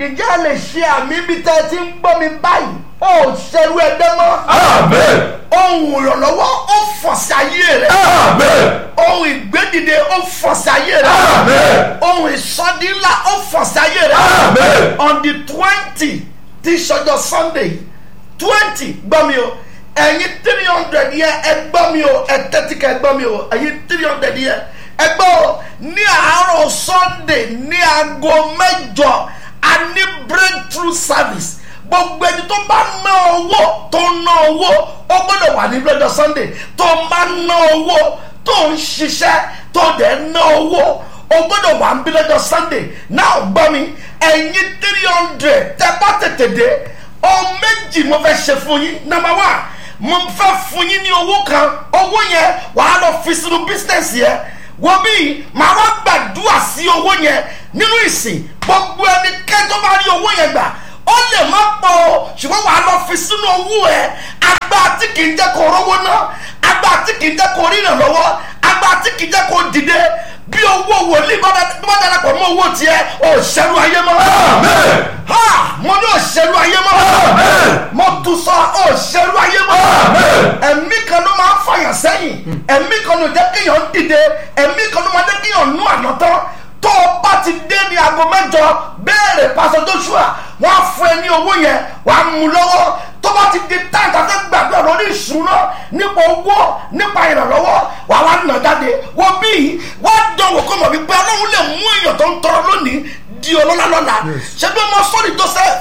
ǹjẹ́ ẹ lè ṣe àmì ibi tẹ́ ẹ ti ń gbọ́ mi báyìí ó ṣerú ẹgbẹ́ mọ́ Amen. ohun ìrànlọ́wọ́ ó fọ̀ sí ayé rẹ̀ Amen. ohun ìgbédìde ó fọ̀ sí ayé rẹ̀ Amen. ohun ìsọdínlá ó fọ̀ sí ayé rẹ̀ Amen. on the twenty tí sọjọ́ sunday twenty gbọ́ mi o ẹ̀yin three hundred yẹ ẹ gbọ́ mi o ẹ tẹ́tí ká ẹ gbọ́ mi o ẹ̀yin three hundred yẹ ẹ gbọ́ o ní àárọ̀ sunday ní aago mẹ́jọ a ní breakthrough service gbogbo ẹni tó bá ná owó tó ná owó ó gbọ́dọ̀ wà ní lọ́jọ́ sunday tó bá ná owó tó ń ṣiṣẹ́ tó dẹ̀ ná owó o gbọ́dọ̀ wà ń bí lọ́jọ́ sunday náà gbọ́ mi ẹ̀yin three hundred tẹ́ bá tètè dé ohun méjì mo fẹ́ ṣe fún yín number one mo fẹ́ fún yín ní owó kan owó yẹn wàá lọ fi sínú business yẹn wọ́n bí màá wá gbàdúrà sí owó yẹn nínú ìsìn gbogbo ẹni kẹjọ bá rí owó yẹn gbà ó lè má pọ̀ o ṣùgbọ́n wàá lọ fi sínú owó ẹ̀ agbá tí kì í jẹ́ kó rówó ná agbá tí kì í jẹ́ kó rí ìrànlọ́wọ́ agbá tí kì í jẹ́ kó dìde bí owó wòlíì bá bá darapọ̀ mọ́ owó tiẹ̀ ò ṣẹ́rú ayé mọ́. Amen. ha mo ní ò ṣẹ́rú ayé mọ́. Amen. mo tún sọ ò ṣẹ́rú ayé mọ́. Amen. ẹ̀mí kan ló máa ń fàyàn sẹ́yìn ẹ̀mí kan ló jẹ́ kéèyàn dìde ẹ̀mí kan ló máa jẹ́ kéèyàn nú àná tán tó o bá ti dé ní aago mẹ́jọ béèrè pásọ joshua wọ́n á fún ẹ ní owó yẹn wàá mú lọ́wọ́ tó bá ti di táǹtà fẹ́ gbàdúrà lórí ìṣúná nípa owó nípa ìrànlọ́wọ́ wàá wá nà jáde wọ́n bí wọ́n dánwò kó mọ̀ wípé ọlọ́run lè mú èèyàn tó ń tọrọ lónìí di ọlọ́lá lọ́la ṣé bí ọmọ sọ́ọ̀lì joseph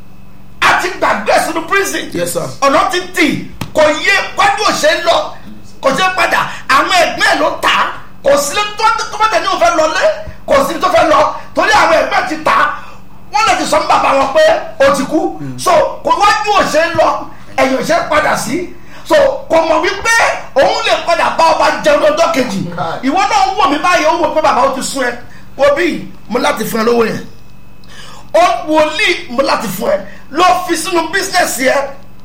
àti gbàgbé sínú prison Yes, sir. ọ̀nà ti tì kò yé kwájú òṣè ń lọ kò ṣe padà àwọn ẹgbẹ́ ẹ̀ ló tà á kò sí tó tó bá tẹ̀lé òfin lọlé kò sí tó fẹ́ lọ torí àwọn ẹgbẹ́ ti tà á wọ́n lè ti sọ fún bàbá wọn pé o ti kú so kò wájú òṣè ń lọ ẹ̀yìn òṣè padà sí so kò mọ̀ wípé òun lè padà bá ọba jẹun lọ́jọ́ kejì ìwọ náà ń wò mí báyìí ó wò pé bàbá ó ti sún ẹ wo bí mo láti fún ẹ lówó yẹn ó wòlíì mo láti fún ẹ lọ fi sínú bísínẹ́sì ẹ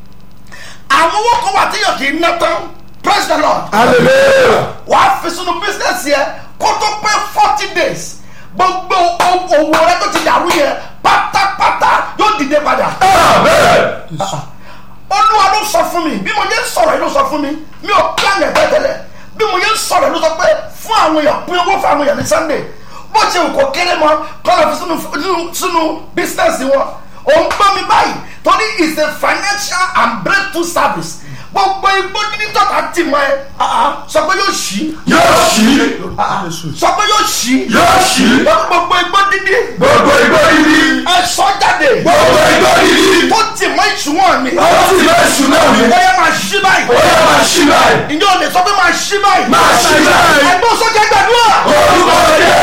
àwọn owó kan wà téèyàn kì í ná tán praise the lord Hallelujah. wàá fi sínú bísínẹ́sì ẹ kó tó pé forty days gbogbo o- òwò rẹ tó ti dàrú yẹn pátápátá yóò dìde padà Amen. olúwa ló sọ fún mi bí mo yẹ ń sọ̀rọ̀ yìí ló sọ fún mi mi ò plan ẹ̀ tẹ́tẹ́lẹ̀ bí mo yẹ ń sọ̀rọ̀ yìí ló sọ pé fún àwọn èèyàn pín owó fún àwọn èèyàn ní sunday bó ṣe wù kó kéré mọ́ kọ́ lọ fi sínú sínú sínú bísínẹ́sì wọn òun gbọ́ mi báyìí torí is a financial and breakthrough service gbogbo igbó dídí tọ́ta tì mọ́ ẹ ah, ah, sọ pé yóò ṣí Yóò ṣí. ah, ah, sọ pé yóò ṣí Yóò ṣí. gbogbo igbó dídí Gbogbo igbó yìí. ẹ sọ jáde Gbogbo igbó yìí. tó tì mọ́ ìṣúwọ̀n mi Ó sì máa ṣù náà mi. ó yẹ máa ṣí báyìí Ó yẹ máa ṣí báyìí. ǹjẹ́ o lè sọ pé máa ṣí báyìí. Máa ṣí báyìí. ẹgbẹ́ sọ́jà gbàdúrà. Orúkọ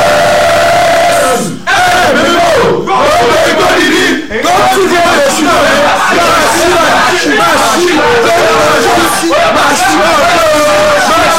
Jésù. Ẹ̀mí lò. Gbogbo igbó yìí. Tó sì máa ṣù náà mi. Máa ṣí báyìí. Máa ṣí báyìí. Máa ṣí báyìí.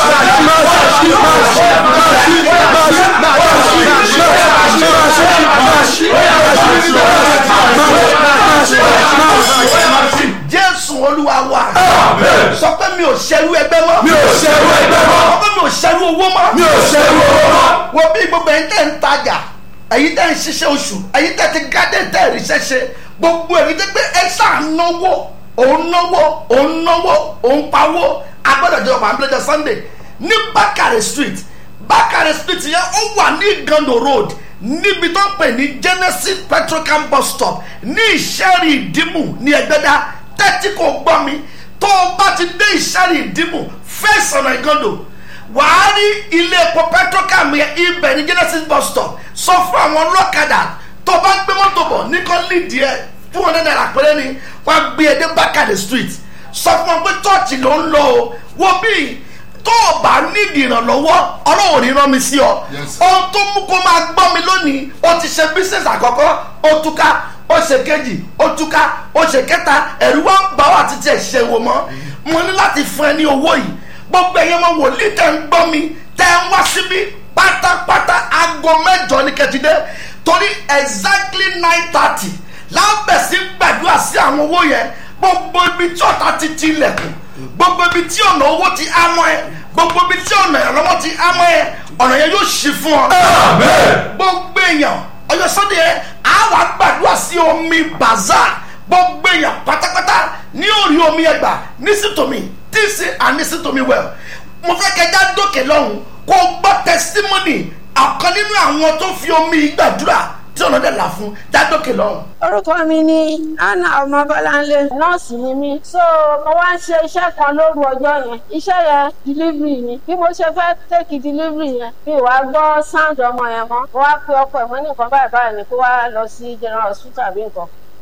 jésù olúwa wa. Amen. sọ pé mi ò ṣerú ẹgbẹ́ mọ́. Mi ò ṣerú ẹgbẹ́ mọ́. sọ pé mi ò ṣerú owó mọ́. Mi ò ṣerú owó mọ́. wo bí gbogbo ẹ̀yin tẹ̀ ń tajà ẹ̀yin tẹ̀ ń ṣiṣẹ́ oṣù ẹ̀yin tẹ̀ ti gádé tẹ̀ ríṣẹ́ ṣe gbogbo ẹ̀yin tẹ̀ pé ẹ ṣáà náwó òun náwó òun náwó òun pawó agbọ́dọ̀ jẹ́ ọ̀pá àbílẹ̀jọ sunday ní bákàrẹ̀ street bákàrẹ̀ street yẹn ó wà ní gando road níbi tó ń pè ní genesis petrocam bus stop ní ìṣẹ́rì ìdìmú ní ẹgbẹ́dá tẹ́tí kò gbọ́ mi tó o bá ti dé ìṣẹ́rì ìdìmú fẹ́ẹ́ ọ̀nà ìgando wàá rí ilé epo petrocam yẹn ibẹ̀ ní genesis bus stop sọ fún àwọn ọlọ́kadà tó bá ń gbé mọ́tò bọ̀ ní kan lídìí ẹ̀ two hundred naira péré ni wọ́n á gbé ẹ dé bákàdé street sọ fún wọn pé chọ́ọ̀chì ló ń lọ o wo bíi tó o bá nídìí ìrànlọ́wọ́ ọlọ́run ní rán mi sí ọ ohun tó mú kó máa gbọ́ mi lónìí o ti ṣe business àkọ́kọ́ o túká o ṣe kejì o túká o ṣe kẹta ẹ̀rú wa ń bá wa títí ẹ̀ ṣe wò mọ́ mo ní láti fún ẹ ní owó yìí gbogbo ẹ̀yẹ́ mọ wòlíì tẹ̀ ń gbọ́ mi tẹ̀ ń wá síbí pátápátá aago mẹ́jọ ní kẹtìdé torí exactly nine thirty lábẹ̀sí gbàdúrà sí àwọn owó yẹn gbogbo ibi tí ọ̀tá ti ti ilẹ̀kùn gbogbo ibi tí ọ̀nà owó ti ámọ́ ẹ gbogbo ibi tí ọ̀nà ìrànlọ́wọ́ ti ámọ́ ẹ ọ̀nà yẹn yóò ṣí fún ọ. Amen. gbogbo èèyàn ọjọ́ sunday yẹn á wà gbàdúrà sí omi orí bazaar gbogbo èèyàn pátápátá ní orí omi ẹgbà nísìtòmí tíìsì ànísìtòmí wẹ̀ mo fẹ́ kẹjá dókè lọ́hùn kó gbọ́ tẹsítímọ́nì ọ̀kan nínú àwọn tó fi omi gbàdúrà tí ọ̀nà dẹ̀ là fún jádókè lọ́hùn. orúkọ mi ni anna ọmọ bọláńlé nọọsì ni mí so mo wá ń ṣe iṣẹ́ kan lóru ọjọ́ yẹn iṣẹ́ yẹn delivery ni bí mo ṣe fẹ́ tẹ́kì delivery yẹn mi wá gbọ́ sound ọmọ yẹn mọ́ mo wá pe ọkọ ẹ̀ mo ní nǹkan báyìí báyìí ni kó wá lọ sí general hospital àbí nǹkan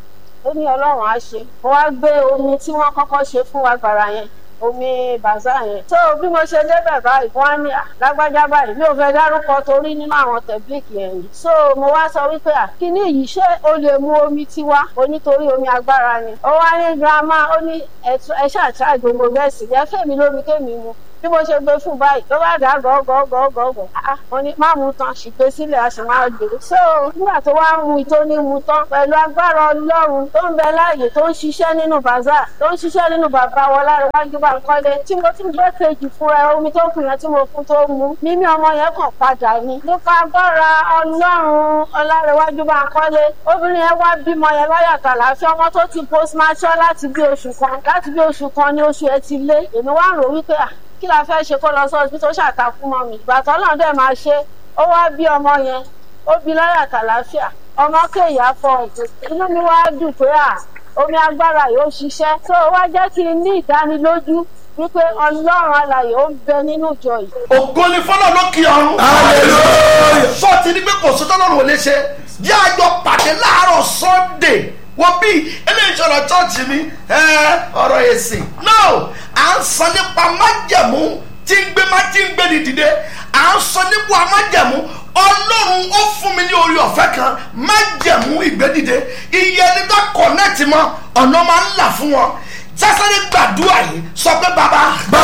ó ní ọlọ́run á ṣe mo wá gbé omi tí wọ́n kọ́kọ́ ṣe fún wa gbàrà yẹn omi bàzá yẹn. tó bí mo ṣe débẹ̀ báyìí wọ́n á ní lágbájá báyìí mi ò fẹ́ dárúkọ torí nínú àwọn tẹ̀blíkì yẹn ni. so mo wá sọ wípé à kíní yìí ṣé o lè mu omi tiwa onítorí omi agbára ni. ó wá ní girama ó ní ẹ ṣàtúrà gbogbo bẹ́ẹ̀ sì yẹ fẹ́mi lómi kémi mu bí mo ṣe gbé fún báyìí ló bá dà gọ́gọ́gọ́gọ́gọ́ mo ní má mu tán ṣìgbé sílẹ̀ a sì máa gbé. so nígbà tó wá mu tó ní mu tán pẹ̀lú agbára ọlọ́run tó ń bẹ láàyè tó ń ṣiṣẹ́ nínú bàzá tó ń ṣiṣẹ́ nínú bàbá wọn láríwájú bá ń kọ́lé tí mo ti gbé kejì fúnra omi tó kù yẹn tí mo fún tó mu mímí ọmọ yẹn kàn padà ni. nípa agbára ọlọ́run ọlárẹ̀wájú bá ń kọ́lé obìnrin yẹn wá bímọ yẹn láyàtọ̀ àlàáfíà ọmọ tó ti postmortem láti bí oṣù kan láti bí oṣù kan ní oṣù ẹ ti lé èmi wá ń rò wípé à kí la fẹ́ ṣe kó lọ sí ọsibítù ó ṣàtàkùn mọ́ mi ìgbà tó náà dẹ̀ máa ṣe ó wá bí ọmọ yẹn ó bí láyà kàláfíà ọmọ kéèyà fọ inú mi wá dùn pé à omi agbára yóò ṣiṣẹ́ tó wá jẹ́ kí n ní ìdánilójú wípé ọlọ́run alàyè ó ń bẹ nínú ìjọ yìí. ògo ni fọlọ́ ló kí ọrùn. hallelujah. sọ́ọ̀tì ní pé kò sí tọ́lọ́run ò lè ṣe jẹ́ àjọ pàdé láàárọ̀ sunday wọ́n bí eléyìí sọ̀rọ̀ chọ́ọ̀chì mi ọ̀rọ̀ èsì no à ń sọ nípa májẹ̀mú tí ń gbé má tí ń gbé ní dìde à ń sọ nípa májẹ̀mú ọlọ́run ó fún mi ní orí ọ̀fẹ́ kan májẹ̀mú ìgbédìde iye ẹni tó kọ̀nẹ́ẹ̀tì mọ́ ọ̀nà máa ń là fún wọn sásáré gbàdúrà yìí sọ pé bàbá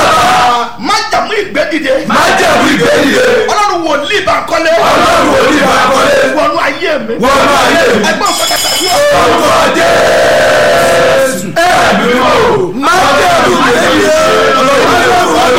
bàbá májẹ̀mú ìgbédìde májẹ̀mú ìgbédìde ọlọ́run wòlíì bá kọ́lé ọlọ́run wòlíì bá kọ́lé wọnú ayé mi wọnú ayé mi ẹgbẹ́ òfin kẹta yóò orúkọ jésù ẹ̀mí mọ́ májẹ̀mú ìgbédìde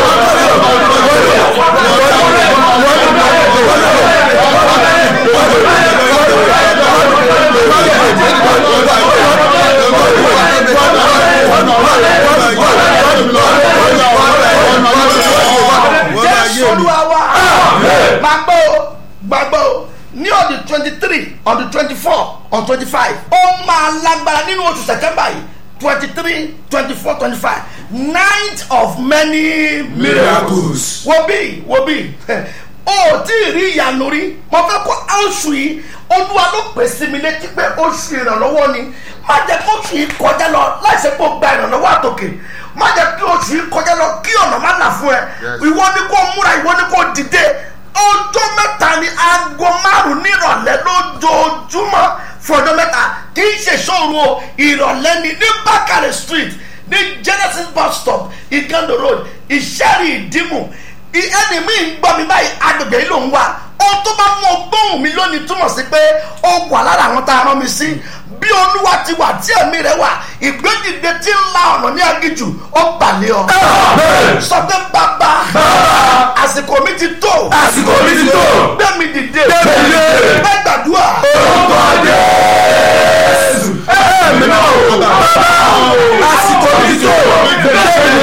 jésù olúwa wa gbàgbọ́ o gbàgbọ́ o ní ọdún twenty three ọdún twenty four ọdún twenty five ó máa lágbára nínú oṣù september yìí twenty three twenty four twenty five night of many miracles Miracles. wo bí wo bí o tí ì rí ìyanu rí mo fẹ́ kó oṣù yìí olúwa ló pè sí mi létí pé oṣù ìrànlọ́wọ́ ni má jẹ́ kó oṣù yìí kọjá lọ láìsí pé o gba ìrànlọ́wọ́ àtòkè má jẹ́ kí oṣù yìí kọjá lọ kí ọ̀nà má là fún ẹ ìwọ ni kó múra ìwọ ni kó dìde ọjọ́ mẹ́ta ni aago márùn-ún nírọ̀lẹ́ lójoojúmọ́ fún ọjọ́ mẹ́ta kì í ṣe ṣòro o ìrọ̀lẹ́ ni ní bákàrẹ̀ street ní genesis bus stop igando road ìṣẹ́rì ìdímù ẹni mi ń gbọ́ mi báyìí agbègbè yìí ló ń wà ohun tó bá mú ọgbọ́n mi lónìí túmọ̀ sí pé ó wà lára àwọn tá a rán mi sí bí olúwa ti wà tí ẹ̀mí rẹ̀ wà ìgbédìde tí ń la ọ̀nà ní agijù ó balẹ̀ ọ. sọ pé bàbá àsìkò mi ti tó àsìkò mi ti tó gbẹ̀mí dìde Gbé mi dìde. bẹ́ẹ̀ gbàdúrà orúkọ jésù ẹ̀mí mọ́ àsìkò mi ti tó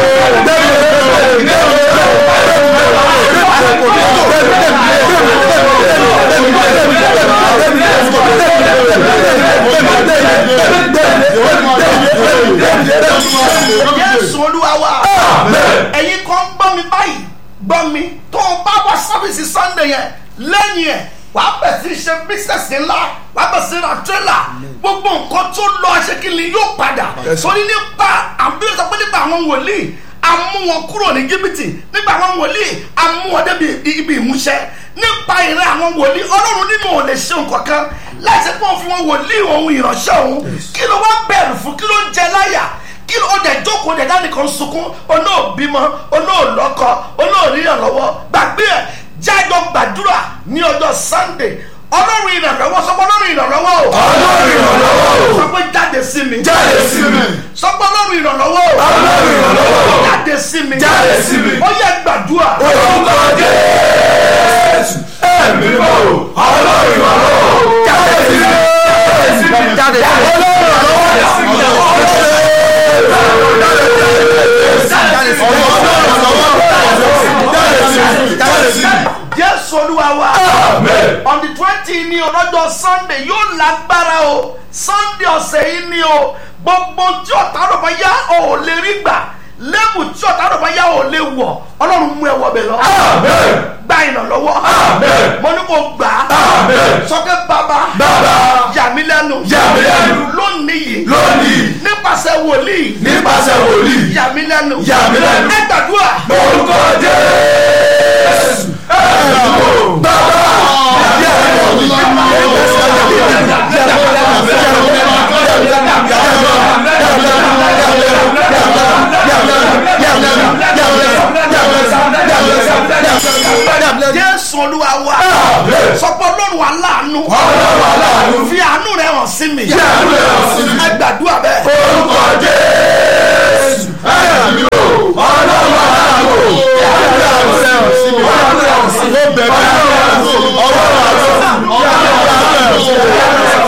jésù olúwa wa ẹ̀yin kan gbọ́ mi báyìí gbọ́ mi tó o bá wá sábìsì sunday yẹn lẹ́yìn ẹ̀ wàá bẹ̀ sí ṣe bísẹ̀sì ńlá wàá bẹ̀ sí ra tírélà gbogbo nǹkan tó lọ aṣèkìlì yóò padà torí nípa àbí sọ pé nípa àwọn wòlíì amú wọn kúrò ní jìbìtì nípa àwọn wòlíì amú wọn débi ibi ìmúṣẹ nípa ìrẹ́ àwọn wòlíì ọlọ́run nínú ò lè ṣe nǹkan kan láti pọ́n fún wọn wòlíì ohun ìránṣẹ́ òun kí ló wá bẹ̀rù fún kí ló ń jẹ láyà kí ló dẹ̀ jókòó dẹ̀ dání kan sunkún olóòbímọ olóòlọ́kọ olóòríyànlọ́wọ́ gbàgbé ẹ̀ jájọ gbàdúrà ní ọjọ́ sunday ọlọ́run ìrànlọ́wọ́ sọ pé ọlọ́run ìrànlọ́wọ́ o ọlọ́run ìrànlọ́wọ́ o sọ pé jáde sí mi jáde sí mi sọ pé ọlọ́run ìrànlọ́wọ́ o ọlọ́run ìrànlọ́wọ́ o jáde sí mi jáde sí mi ó yẹ gbàdúrà orúkọ jésù ẹ̀mí mọ́ ọlọ́run ìrànlọ́wọ́ o jáde sí mi jáde sí mi jáde sí mi sunday yóò lágbára o sunday ọ̀sẹ̀ yìí ni o gbogbo tí ọ̀tá rò bá yá ò lè rí gbà lẹ́bù tí ọ̀tá rò bá yá ò lè wọ̀ ọlọ́run mú ẹ wọ bẹ̀ lọ. gba ìrànlọ́wọ́. mo ní kò gbà á. sọ́kẹ́ bàbá. Bàbá. yà mí lẹ́nu. Yà mí lẹ́nu. lónìí yìí. Lónìí. nípasẹ̀ wòlíì. nípasẹ̀ wòlíì yà mí lẹ́nu. Yà mí lẹ́nu. ẹ gbàdúrà. orúkọ jésù ẹ̀ẹ́dùn bàbá jésù olúwa wa. sọpọ́ lọ́rùn aláàánú. Ọlọ́run aláàánú. fi àánú rẹ̀ hàn sí mi. Fi àánú rẹ̀ hàn sí mi. ẹ gbàdúrà bẹ́ẹ̀. orúkọ jésù ẹ̀ẹ́dùn ọlọ́run aláàánú ẹ̀ẹ́dùn ọlọ́run sí mi ọlọ́run sí mi ọlọ́run sí mi ọlọ́run sí mi ọlọ́run sí mi.